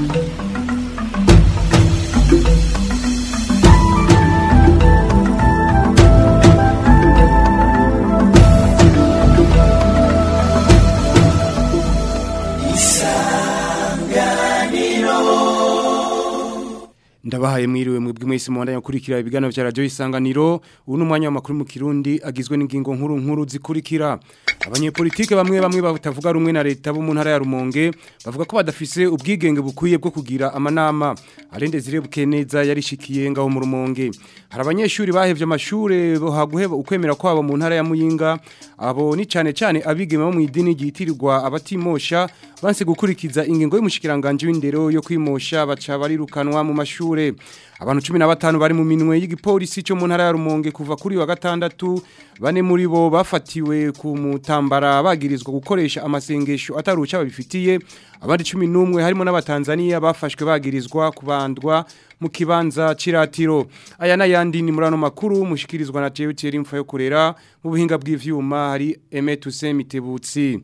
ndabahaye mwiriwe mwebwe mwese mwandanya gukurikira ibiganiro vya radio isanganiro ubu ni umwanya w'amakuru mu kirundi agizwe n'ingingo nkuru nkuru zikurikira abanyepolitike bamwe bamwe batavuga rumwe na leta bo mu ntara ya Rumonge bavuga ko badafise ubwigenge bukwiye bwo kugira amanama arende zirebuke neza yarishikiye ngaho mu Rumonge hari abanyeshuri bahevye amashure bohaguheba ukwemera kwabo mu ntara ya Muyinga abo ni cane cane abigeme bo mu idini ryitirirwa abatimosha banse gukurikiza ingingo y'umushikiranganje w'indero yo kwimosha baca barirukanwa mu mashure abantu 15 bari mu minwe y'igipolisi cyo mu ntara ya Rumonge kuva kuri wa gatandatu bane muri bo bafatiwe ku mutambara bagirizwa gukoresha amasengesho ataruca babifitiye abandi 11 harimo n'abatanzania bafashwe bagirizwa kubandwa mu kibanza ciratiro aya nayandi ni murano makuru mushikirizwa na Jewe Thierry Mfa yo kurera mu buhinga bw'ivyuma hari Emetuse Mitebutsi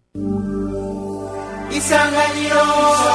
Isanganiro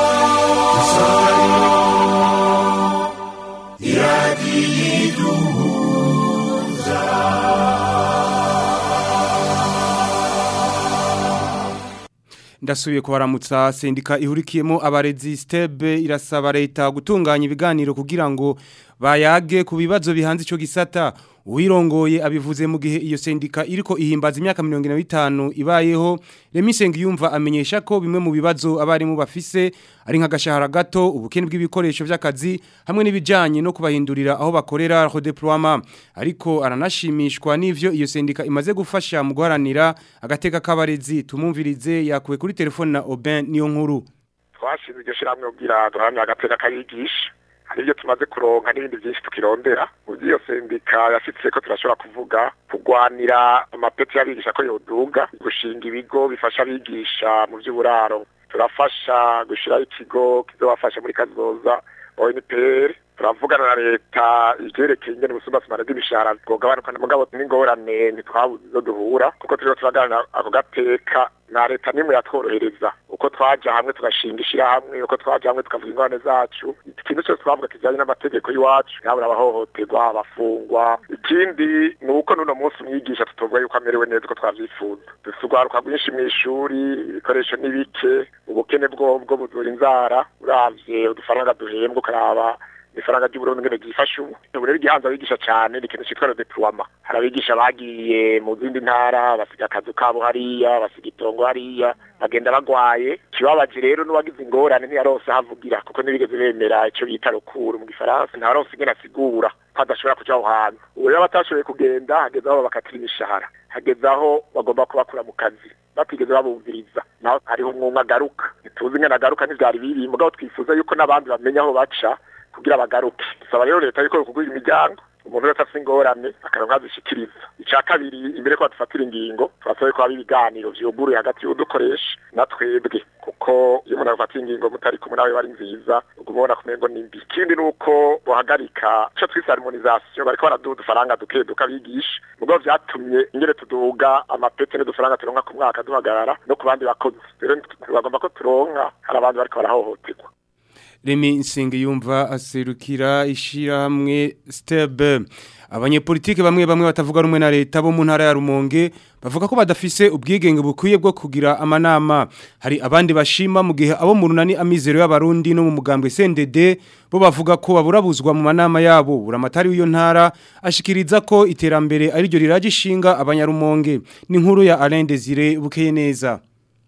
ndasubiye kubaramutsa sendika ihurikiyemo abarezi stebe irasaba leta gutunganya ibiganiro kugira ngo bayage ku bibazo bihanze ico gisata uwirongoye abivuze mu gihe iyo sendika iriko ihimbaza imyaka 25 ibayeho Remisenge yumva amenyesha ko bimwe mu bibazo abarimu bafise ari nk'agashahara gato ubukene bw'ibikoresho vy'akazi hamwe n'ibijanye no kubahindurira aho bakorera redeploiement ariko aranashimishwa n'ivyo iyo sendika imaze gufasha mu guharanira agateka k'abarezi tumumvirize yakuwe kuri telefone na Aubin niyo nkuru twashinze iryo shirahamwe kugira duhamye agateka kayigisha hari ibyo tumaze kuronka n'ibindi byinshi tukirondera mu by'iyo sendika yashitse ko turashobora kuvuga kugwanira amapeti y'abigisha ko yoduga gushinga ibigo bifasha abigisha mu by'uburaro turafasha gushyiraho ikigo kizobafasha muri kazoza ONPR turavugana na leta ivyerekeye ingene ubusumbasumane bw'imishahara bwogabanuka mugabo n'ingorane ntitwabuze izo duhura kuko turiko turaganira ako gateka na leta nimwe yatworohereza uko twaja hamwe tugashinga ishirahamwe uko twaja hamwe tukavuga ingorane zacu ikintu cyose twavuga kijanye n'amategeko y'iwacu yabura abahohoterwa abafungwa ikindi ni uko n'uno munsi umwigisha tutovuga yuko amerewe neza uko twavyifuza dufite urwaruka rwinshi mw'ishuri ibikoresho ni bike ubukene bwobwo buzura inzara uravye udufaranga duhembwa ukaraba ifaranga ry'uburundi ngene gifasha ubu ubu rero igihanza abigisha cyane ni ikintu cyitwa redeploiement hari abigisha bagiye mu zindi ntara basiga akazu kabo hariya basiga itongo hariya bagenda bagwaye kibabaje rero n'uwagize ingorane ntiyaronse havugira kuko ntibigeze bemera ico bita rukuru mu gifaransa ntaronse ingene asigura ko adashobora kuja aho hantu ubu rero batashoboye kugenda hageze aho babakatira imishahara hageze aho bagomba kubakura mu kazi batigeze babumviriza naho hariho umwumwe agaruka ntituzi ingene agaruka ntivyari biri mugabo twifuza yuko n'abandi bamenya aho baca kugira bagaruke dusaba rero leta yuko kugura imiryango umuntu wese afite ingorane akaronka azishikiriza icya kabiri imbere ko badufatira ingingo turasabe ko haba ibiganiro vyuguruye hagati y'udukoresha na twebwe kuko iyo umuntu afatira ingingo mutari kumwe nawe bari nziza uguma ubona kumengo ni mbi ikindi ni uko bohagarika ico twise harmonisation bariko baraduha udufaranga duke duke abigisha mugabo vyatumye ingene tuduga amapete n'udufaranga turonka ku mwaka duhagarara no ku bandi bakozi rero bagomba ko turonka hari abandi bariko barahohoterwa Remi Nsengiyumva aserukira ishirahamwe Stebe abanyepolitike bamwe bamwe batavuga rumwe na leta bo mu ntara ya Rumonge bavuga ko badafise ubwigenge bukwiye bwo kugira amanama hari abandi bashima mu gihe abo mu runani amizero y'abarundi no mu mugambwe CNDD bo bavuga ko baburabuzwa mu manama yabo buramatari w'iyo ntara ashikiriza ko iterambere ari ryo riraje ishinga abanyarumonge ni nkuru ya Alain Desire bukeye neza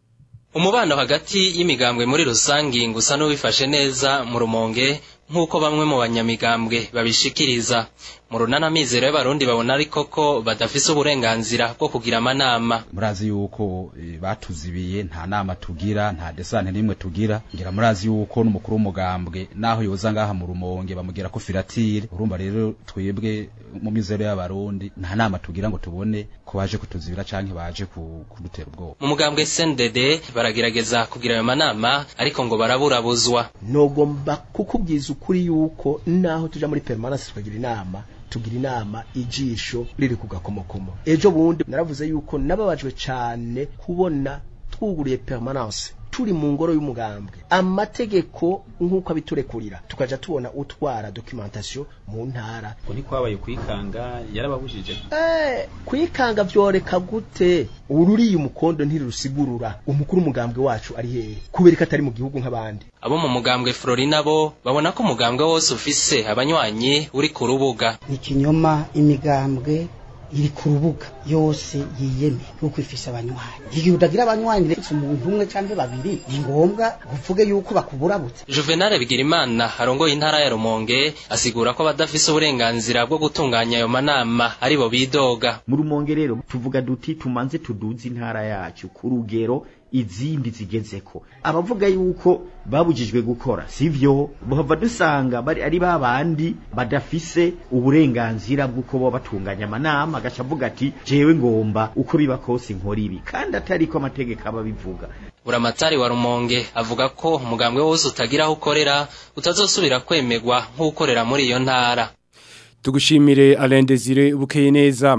umubano hagati y'imigambwe muri rusangi ngusa n'uwifashe neza mu rumonge nk'uko bamwe mu banyamigambwe babishikiriza mu runana mizero y'abarundi babona ariko ko badafise uburenganzira bwo kugira amanama murazi yuko e, batuzibiye nta nama tugira nta desante n'imwe tugira ngira murazi yuko n'umukuru w'umugambwe naho yoza ngaha mu rumonge bamugira ko firatire urumva rero twebwe mu mizero y'abarundi nta nama tugira ngo tubone ko baje kutuzibira canke baje kudutera ubwoba mu mugambwe CNDD baragerageza kugira ayo manama ariko ngo baraburabuzwa nogomba kukubwiza ukuri yuko naho tuja muri permanence tukagira inama tugira inama ijisho riri ku gakomokomo ejo bundi naravuze yuko nababajwe cyane kubona twuguriye permanence turi mu ngoro y'umugambwe amategeko nk'uko abiturekurira tukaja tubona utwara documentation mu ntara ngo ntikwabaye kwikanga yarababujije eh kwikanga vyoreka gute ururiye umukondo ntirusigurura umukuru umugambwe wacu ari hehe kubereka atari mu gihugu nk'abandi abo mu mugambwe Florina bo babona ko umugambwe wose ufise abanywanyi uri ku rubuga ni ikinyoma imigambwe iri ku rubuga yose yiyeme yuko ifise abanywanyi igihe udagira abanywanyi retse umuntu umwe canke babiri ni ngombwa uvuge yuko bakuburabutse Juvenal Bigirimana arongoye intara ya Rumonge asigura ko badafise uburenganzira bwo gutunganya ayo manama aribo bidoga mu rumonge rero tuvuga duti tumanze tuduze intara yacu ku rugero izindi zigezeko abavuga yuko babujijwe gukora sivyo bahava dusanga bari ari babandi badafise uburenganzira bw'uko bo batunganya amanama agaca avuga ati jewe ngomba uko biba kose nkora ibi kandi atari ko amategeko aba bivuga Buramatari wa Rumonge avuga ko umugambwe wose utagira aho ukorera utazosubira kwemegwa nk'ukorera muri iyo ntara tugushimire Alain Desire bukeye neza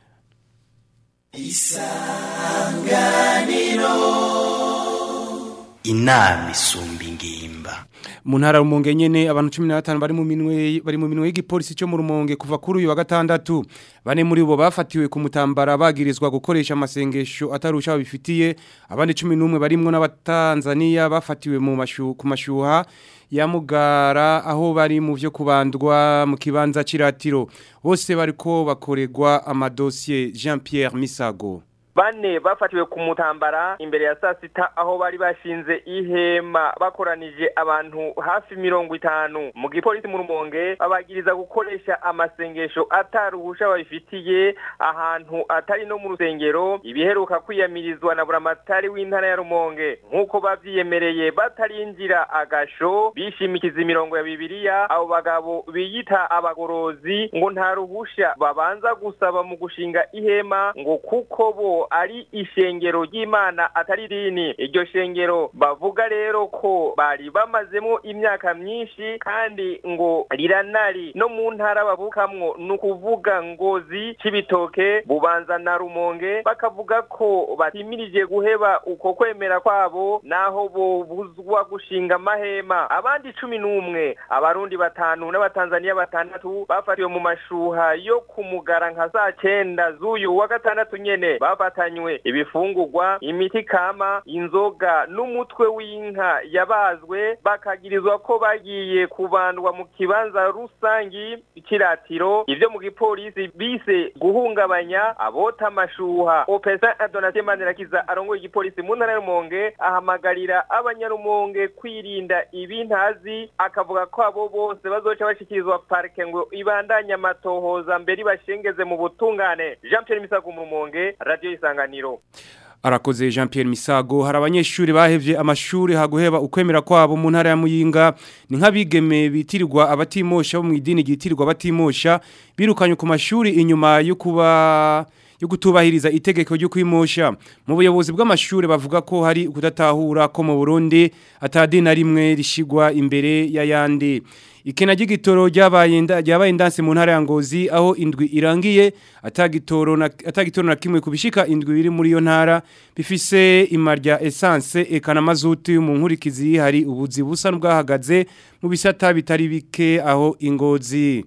inama isumba ingimba mu ntara rumonge nyene abantu 15 bari mu minwe bari mu minwe y'igipolisi cyo mu rumonge kuva kuri uyu wa gatandatu bane muri bo bafatiwe ku mutambara bagirizwa gukoresha amasengesho atarusha babifitiye abandi 11 barimwo n'abatanzania bafatiwe mu mashu ku mashuha ya mugara aho bari mu byo kubandwa mu kibanza ciratiro bose bariko bakoregwa amadosiye Jean Pierre Misago bane bafatiwe ku mutambara imbere ya saa sita aho bari bashinze ihema bakoranije abantu hafi mirongo itanu mu gipolisi mu rumonge babagiriza gukoresha amasengesho ataruhusha babifitiye ahantu atari no mu rusengero ibiheruka kwiyamirizwa na buramatari w'intara ya rumonge nk'uko bavyiyemereye batarinjira agasho bishimikiza imirongo ya bibiliya abo bagabo biyita abagorozi ngo nta ruhusha babanza gusaba mu gushinga ihema ngo kuko bo ari ishengero ry'imana atari dini iryo shengero bavuga rero ko bari bamazemo imyaka myinshi kandi ngo riranari no mu ntara bavukamwo ni ukuvuga ngozi c'ibitoke bubanza na rumonge bakavuga ko batimirije guheba uko kwemera kwabo naho bobuzwa gushinga amahema abandi cumi n'umwe abarundi batanu n'abatanzaniya batandatu bafatiwe mu mashuha yo kumugara nka saa cenda z'uyu wa gatandatu nyene bafata batanywe ibifungurwa imiti kama inzoga n'umutwe w'inka yabazwe bakagirizwa ko bagiye kubandwa mu kibanza rusangi kiratiro ivyo mu gipolisi bise guhungabanya abota amashuha opesa Donatien Manirakiza arongoye igipolisi mu ntara y'Umonge ahamagarira abanyarumonge kwirinda ibintazi akavuga ko abo bose bazoca bashikirizwa parke ngo ibandanye amatohoza mbere bashengeze mu butungane Jean Pierre Misago mu Rumonge radio isanganiro arakoze Jean Pierre Misago hari abanyeshuri bahevye amashuri haguheba ukwemera kwabo mu ntara ya Muyinga ni nk'abigeme bitirirwa abatimosha bo mu idini gitirirwa abatimosha birukanye ku mashuri inyuma yo kuba yo gutubahiriza itegeko ryo kwimosha mu buyobozi bw'amashuri bavuga ko hari kudatahura ko mu Burundi atadina rimwe rishigwa imbere y'ayandi ikena ry'igitoro ryabaye ryabaye ndanse mu ntara ya Ngozi aho indwi irangiye atagitoro na atagitoro na kimwe kubishika indwi biri muri yo ntara bifise imarya essence ekana mazuti mu nkurikizi hari ubuzi busa n'ubwahagaze mu bisata bitari bike aho ingozi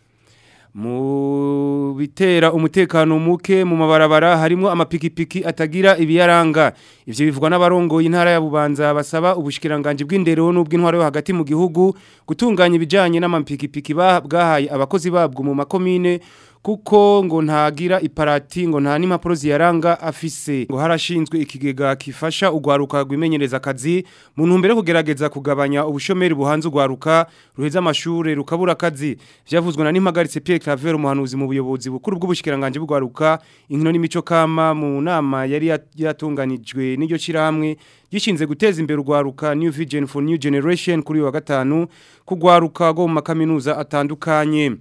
mu bitera umutekano muke mu mabarabara harimo amapikipiki atagira ibiyaranga ivyo bivugwa n'abarongo y'intara ya Bubanza basaba ubushikiranganje bw'indero n'ubw'intwaro yo hagati mu gihugu gutunganya ibijanye n'amapikipiki bwahaye abakozi babwo mu makomine kuko ngo ntagira iparati ngo nta n'impapuro ziyaranga afise ngo harashinzwe ikigega kifasha ugwaruka rwimenyereza akazi mu ntumbero kugerageza kugabanya ubushomeri buhanze ugwaruka ruheza amashure rukabura akazi vyavuzwe na nimpagaritse Pierre Claver umuhanuzi mu buyobozi bukuru bw'ubushikiranganje bw'ugwaruka inkino n'imico kama mu nama yari yatunganijwe n'iryo ciramwe gishinze guteza imbere ugwaruka New Vision for New Generation kuri wa gatanu kugwaruka go mu makaminuza atandukanye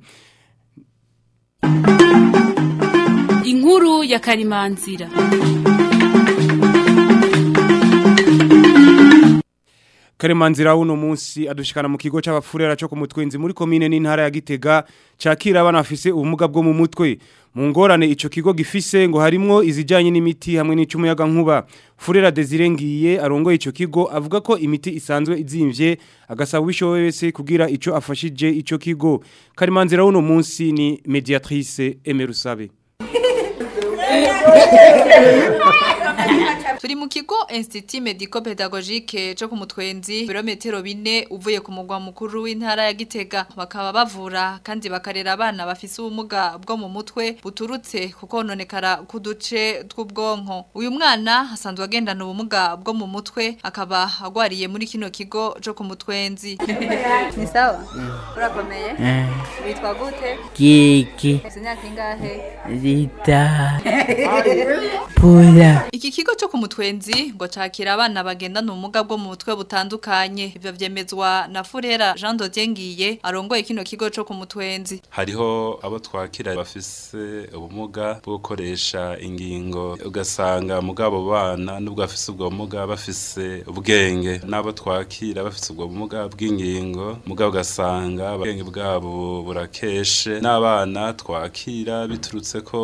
inkuru ya karimanzira Karemanzira uno munsi adushikana mu kigo c'abafurera cyo ku mutwenzi muri commune n'intara ya Gitega cakira abana bafise ubumuga bwo mu mutwe mu ngorane ico kigo gifise ngo harimwo izijanye n'imiti hamwe n'icumuyaga nkuba Furera Desire ngiye arongoye ico kigo avuga ko imiti isanzwe izimvye agasaba ubishoboye wese kugira ico afashije ico kigo Karemanzira uno munsi ni mediatrice Emerusabe Turi mu kigo Institut Medico Pedagogique cyo ku mutwenzi birometero bine uvuye ku mugwa mukuru w'intara ya Gitega bakaba bavura kandi bakarera abana bafise ubumuga bwo mu mutwe buturutse kuko nonekara kuduce tw'ubwonko uyu mwana asanzwe agendana ubumuga bwo mu mutwe akaba agwariye muri kino kigo cyo ku mutwenzi ni sawa urakomeye witwa gute Kiki ufite imyaka ingahe Rita Pula Iki kigo cyo ku mutwenzi ngo cakira abana bagendana ubumuga bwo mu mutwe butandukanye ivyo vyemezwa na Furera Jean Dodier ngiye arongoye kino kigo cyo ku mutwenzi hariho abo twakira bafise ubumuga bwo gukoresha ingingo ugasanga mugabo bana nubwo bafise ubwo bumuga bafise ubwenge n'abo twakira bafise ubwo bumuga bw'ingingo mugabo ugasanga ubwenge bwabo burakeshe n'abana twakira biturutse ko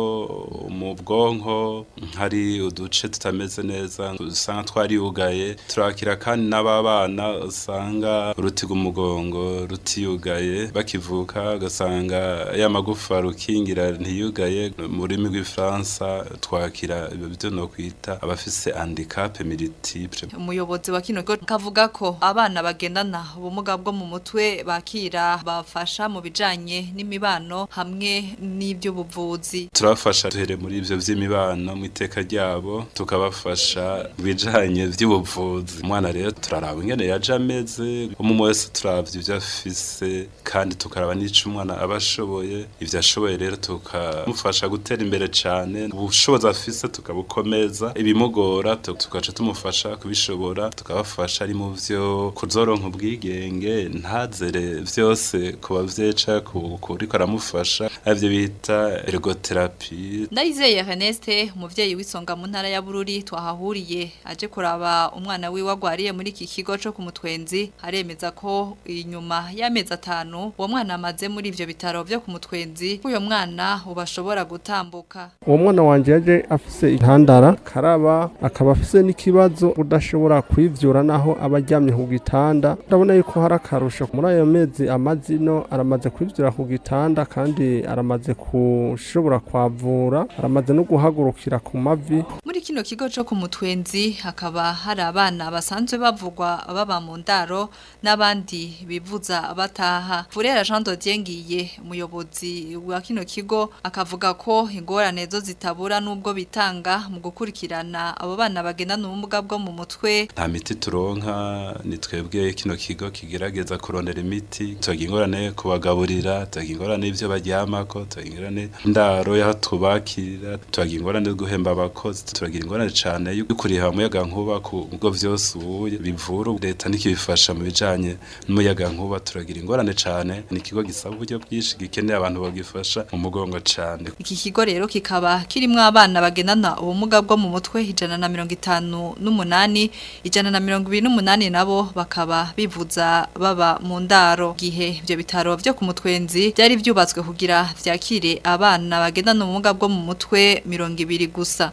mu bwonko hari uduce tutameze neza usanga twariyugaye turakira kandi n'ababana usanga urutiga umugongo rutiyugaye bakivuka ugasanga ya magufa rukingira ntiyugaye mu rurimi rw'ifaransa twakira ibyo byo no kwita abafise handicap multiple umuyobozi wa kino kigo kavuga ko abana bagendana ubumuga bwo mu mutwe bakira bafasha mu bijanye n'imibano hamwe n'ivy'ubuvuzi turabafasha duhere muri ivyo vy'imibano mu iteka ryabo tukabafasha mu bijanye vy'ubuvuzi umwana rero turaraba ingene yaje ameze umwe wese turavye ivyo afise kandi tukaraba n'ico umwana aba ashoboye ivyo ashoboye rero tukamufasha gutera imbere cane ubushobozi afise tukabukomeza ibimugora tu- tugaca tumufasha kubishobora tukabafasha ari mu vyo kuzoronka ubwigenge ntazere vyose ku bavyeyi canke ku- kuriko aramufasha arivyo bita ergotherapie Ndayizeye Ernest umuvyeyi w'isonga mu ntara ya Bururi twahahuriye aje kuraba umwana wiwe agwariye muri iki kigo cyo ku mutwenzi aremeza ko inyuma y'amezi atanu uwo mwana amaze muri ivyo bitaro vyo ku mutwenzi uyo mwana ubashobora gutambuka uwo mwana wanjye yaje afise intandara karaba akaba afise n'ikibazo udashobora kwivyura naho aba aryamye ku gitanda ndabona yuko hari akarusho muri ayo mezi amazino aramaze kwivyura ku gitanda kandi aramaze kushobora kwavura aramaze no guhagurukira ku mavi Muri kino kigo cyo ku mutwenzi hakaba hari abana basanzwe bavugwa baba mu ndaro n'abandi bivuza bataha. Furera Jean Dodier ngiye umuyobozi wa kino kigo akavuga ko ingorane zo zitabura nubwo bitanga mu gukurikirana abo bana bagendana ubumuga bwo mu mutwe. nta miti turonka ni twebwe kino kigo kigerageza kurondera imiti tubagira ingorane kubagaburira tubagira ingorane y'ivyo baryamako tubagira ingorane indaro y'aho tubakirira tubagira ingorane yo guhemba abakozi turagira ingorane cane yo kuriha umuyaga nkuba ku bigo vyose ubu bivura leta nikibifasha mu bijanye n'umuyaga nkuba turagira ingorane cane ni ikigo gisaba uburyo bwinshi gikeneye abantu bagifasha mu mugongo cane Iki kigo rero kikaba kirimwo abana bagendana ubumuga bwo mu mutwe ijana na mirongo itanu n'umunani ijana na mirongo ibiri n'umunani nabo bakaba bivuza baba mu ndaro gihe ivyo bitaro vyo ku mutwenzi byari vyubatswe kugira vyakire abana bagendana ubumuga bwo mu mutwe mirongo ibiri gusa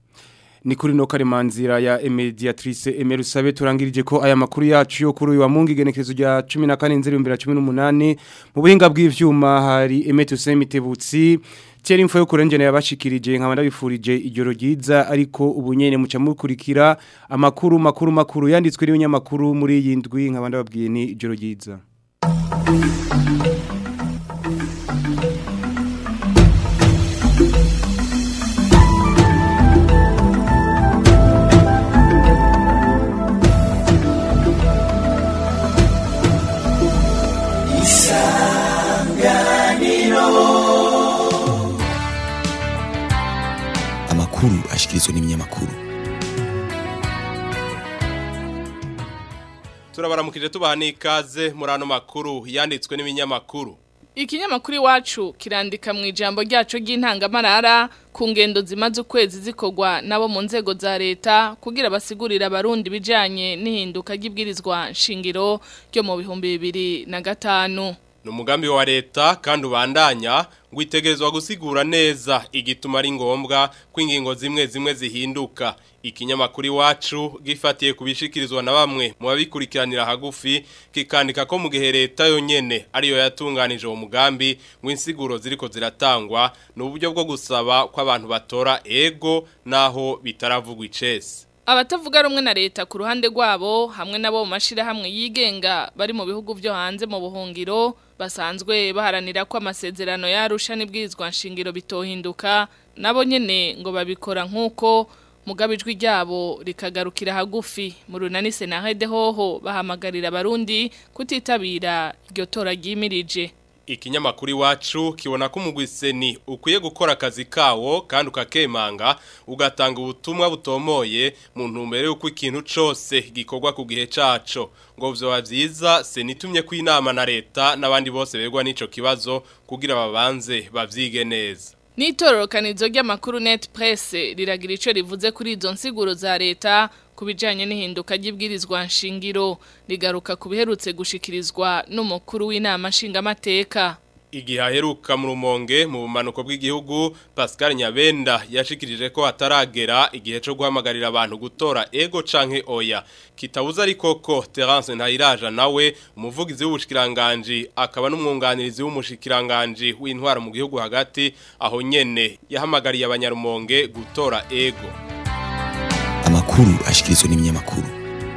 ni kuri no karemanzira ya mediatrice Emerusabe turangirije ko aya makuru yacu yo kuri uyu wa mungu igenekerezo rya 14 mu buhinga bw'ivyuma hari Emetu Semitebutsi Tieri info yo kurengene yabashikirije nkaba ndabifurije ijoro ryiza ariko ubunyene muca mukurikira amakuru makuru makuru yanditswe n'ibinyamakuru muri iyi ndwi nkaba ndababwiye ni ijoro ryiza amakuru ashikirizwa n'ibinyamakuru turabaramukije tubaha n'ikaze muri ano makuru yanditswe n'ibinyamakuru Ikinyamakuru iwacu kirandika mu ijambo ryacu ry'intangamarara ku ngendo zimaze ukwezi zikorwa nabo mu nzego za leta kugira basigurira abarundi bijanye n'ihinduka ry'ibwirizwa nshingiro ryo mu bihumbi bibiri na gatanu. ni umugambi wa leta kandi ubandanya ngo itegerezwa gusigura neza igituma ari ngombwa ko ingingo zimwe zimwe zihinduka ikinyamakuru iwacu gifatiye ku bishikirizwa na bamwe mu babikurikiranira hagufi kikandika ko mu gihe leta yonyene ariyo yatunganije uwo mugambi ngo insiguro ziriko ziratangwa ni uburyo bwo gusaba ko abantu batora ego naho bitaravugwa icese Abatavuga rumwe na leta ku ruhande rwabo hamwe nabo mu mashirahamwe yigenga bari mu bihugu byo hanze mu buhungiro basanzwe baharanira ko amasezerano yarusha n'ibwirizwa nshingiro bitohinduka nabo nyene ngo babikora nk'uko mugabijwe ryabo rikagarukira hagufi mu runani senahede hoho bahamagarira abarundi kutitabira iryo tora ryimirije ikinyamakuru iwacu kibona ko umugwiseni ukwiye gukora akazi kawo kandi ukakemanga ugatanga ubutumwa butomoye mu ntumbero y'uko ikintu cyose gikorwa ku gihe caco ngo vyoba vyiza senitumye ko inama na leta n'abandi bose begwa n'ico kibazo kugira babanze bavyige neza Nitororokanizo ry'amakuru net press riragira ico rivuze kuri izo nsiguro za leta kubijanye n'ihinduka ry'ibwirizwa nshingiro rigaruka kubiherutse gushikirizwa n'umukuru w'inama nshingamateka Igihe aheruka mu rumonge mu bumanuko bw'igihugu Pascal Nyabenda yashikirije ko ataragera igihe cyo guhamagarira abantu gutora ego canke oya kitabuza ariko ko Terence Ntayiraja nawe umuvugizi w'ubushikiranganje akaba n'umwunganirizi w'umushikiranganje w'intwara mu gihugu hagati aho nyene yahamagariye abanyarumonge gutora ego amakuru ashikirizwa n'ibinyamakuru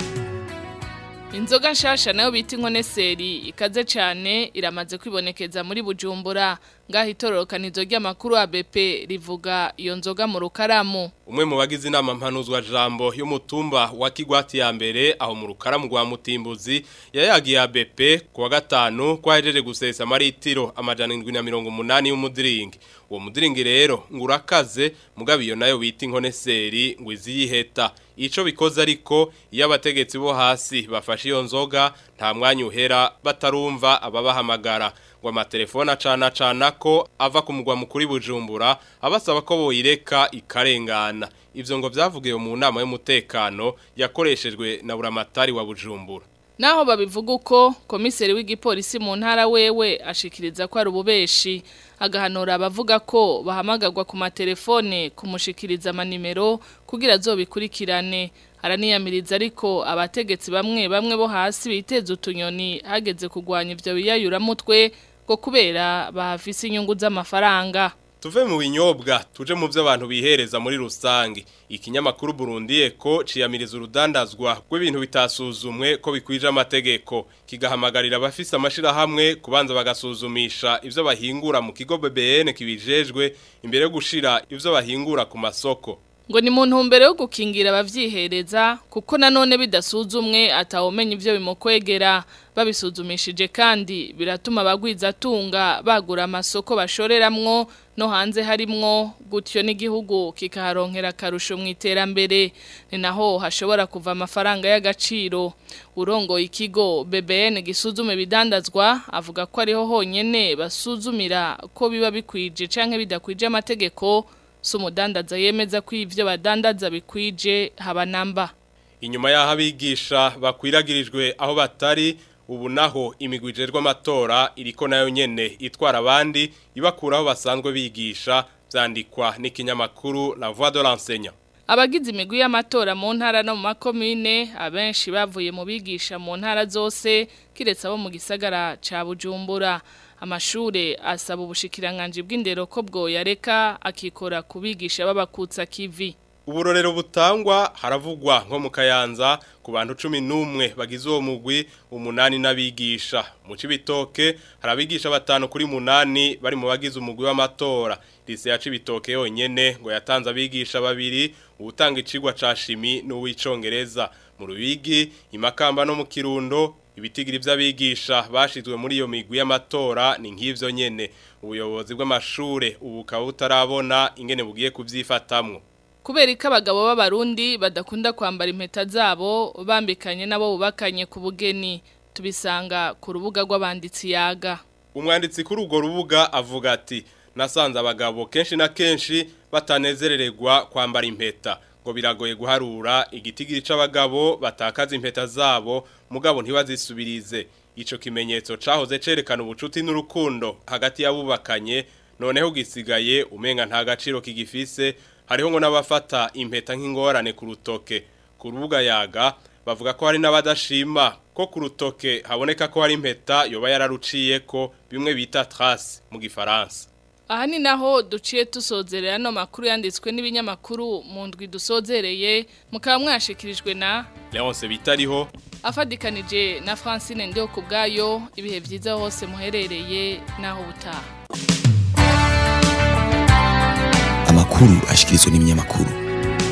Inzoga nshasha nayo bita inkoneseri ikaze cyane iramaze kwibonekeza muri Bujumbura ngaho itororokanizo ry'amakuru ABP rivuga iyo nzoga mu rukaramu umwe mu bagize inama mpanuzwa jambo y'umutumba wa Kigwati ya mbere aho mu rukaramu rwa Mutimbuzi yayagiye ABP kuwa gatanu kwahejeje gusesa maritiro amajana 780 y'umudiringi uwo mudiringi rero ngurakaze mugabe iyo nayo bita inkoneseri ngo iziyiheta ico bikoze ariko iyo abategetsi bo hasi bafashe iyo nzoga nta mwanya uhera batarumva ababahamagara ngo amatelefone acana cana ko ava ku mugwa mukuru Bujumbura abasaba ko boyireka ikarengana ivyo ngo vyavugiwe mu nama y'umutekano yakoreshejwe na buramatari wa Bujumbura Naho babivuga uko komiseri w'igipolisi mu ntara wewe ashikiriza ko ari ububeshi agahanura abavuga ko bahamagagwa ku matelefone kumushikiriza amanimero kugira azobikurikirane araniyamiriza ariko abategetsi bamwe bamwe bo hasi biteza utunyoni hageze kugwanya ivyo biyayuramutwe ngo kubera bahafise inyungu z'amafaranga Tuve mu binyobwa tuje mu byo abantu bihereza muri rusange ikinyamakuru Burundi eko ciyamiriza urudandazwa rw'ibintu bitasuzumwe ko bikwije amategeko kigahamagarira abafise amashira hamwe kubanza bagasuzumisha ivyo bahingura mu kigo BBN kibijejwe imbere yo gushira ivyo bahingura ku masoko ngo ni mu ntumbero yo gukingira abavyihereza kuko nanone bidasuzumwe atawumenya ivyo bimukwegera babisuzumishije kandi biratuma abagwiza atunga bagura amasoko bashoreramwo no hanze harimwo gutyo n'igihugu kikaharonkera akarusho mu iterambere ni naho hashobora kuva amafaranga y'agaciro urongoye ikigo BBN gisuzume bidandazwa avuga ko ariho honyene basuzumira ko biba bikwije canke bidakwije amategeko so umudandaza yemeza ko ivyo badandaza bikwije haba namba inyuma y'aho abigisha bakwiragirijwe aho batari ubu naho imigwijerwa amatora iriko nayo nyene itwara abandi ibakura aho basanzwe bigisha vyandikwa n'ikinyamakuru La Voix de l'enseignant abagize imigwi y'amatora mu ntara no mu makomine abenshi bavuye mu bigisha mu ntara zose kiretse abo mu gisagara ca Bujumbura amashure asaba ubushikiranganje bw'indero ko bwo yareka akikora kubigisha babakutsa kivi uburorero butangwa haravugwa nko mu kayanza ku bantu cumi n'umwe bagize uwo mugwi umunani n'abigisha mu cibitoke hari abigisha batanu kuri munani bari mu bagize umugwi w'amatora lise ya cibitoke yonyene ngo yatanze abigisha babiri ubutanga icigwa ca shimi n'uw'icongereza mu rubigi imakamba no mu kirundo ibitigiri vy'abigisha bashizwe muri iyo migwi y'amatora ni nk'ivyo nyene ubuyobozi bw'amashure ubu bukaba butarabona ingene bugiye kuvyifatamwo kubera ko abagabo b'abarundi badakunda kwambara impeta zabo bambikanye nabo bubakanye ku bugeni tubisanga ku rubuga rw'abanditsi yaga umwanditsi kuri urwo rubuga avuga ati nasanze abagabo kenshi na kenshi batanezerererwa kwambara impeta ngo biragoye guharura igitigiri c'abagabo batakaza impeta zabo mugabo ntibazisubirize ico kimenyetso cahoze cerekana ubucuti n'urukundo hagati y'abubakanye noneho gisigaye umenga nta gaciro kigifise hariho ngo n'abafata impeta nk'ingorane ku rutoke ku rubuga yaga bavuga ko hari n'abadashima ko ku rutoke haboneka ko hari impeta yoba yararuciye ko bimwe bita trace mu gifaransa aha ni naho duciye tusozerera ano makuru yanditswe n'ibinyamakuru mu ndwi dusozereye mukaba mwashikirijwe na Leonce bitariho afadikanije na Francine Ndio kubgayo ibihe byiza hose muherereye naho butaha amakuru ashikirizwa n'ibinyamakuru